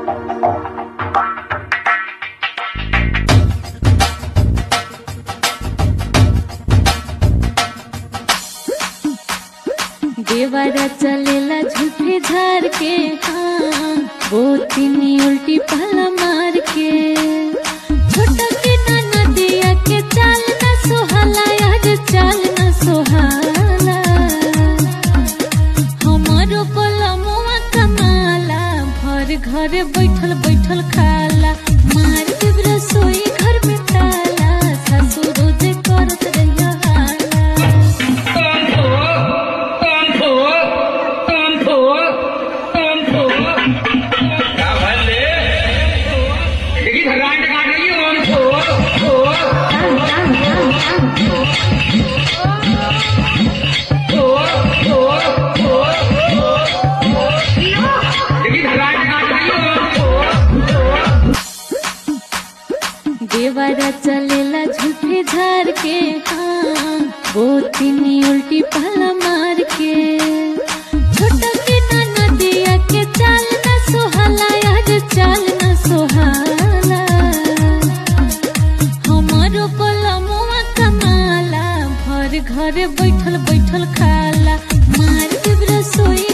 देवारा चलेला झूठे झार के हाँ बोतिनी उल्टी पहला मार के छोटा के नाना दिया के चाल न सोहाला यार चाल न सोहाला हमारो पलमुआ कमाला भर घर बैठल बैठल खाला मार के रसोई घर में ताला सासू रोज करत रहिया हाला क्या भले देखी भगवान का रही है ओम थो थो थो थो देखी भगवान का रही है ओम थो देवारा चलेला झूठे झार के हाँ बोतिनी उल्टी पहला मार के छोटा के नाना दिया के चाल न सोहाला यार चाल न सोहाला हमारो पलमुआ कमाला भर घर बैठल बैठल खाला मार के रसोई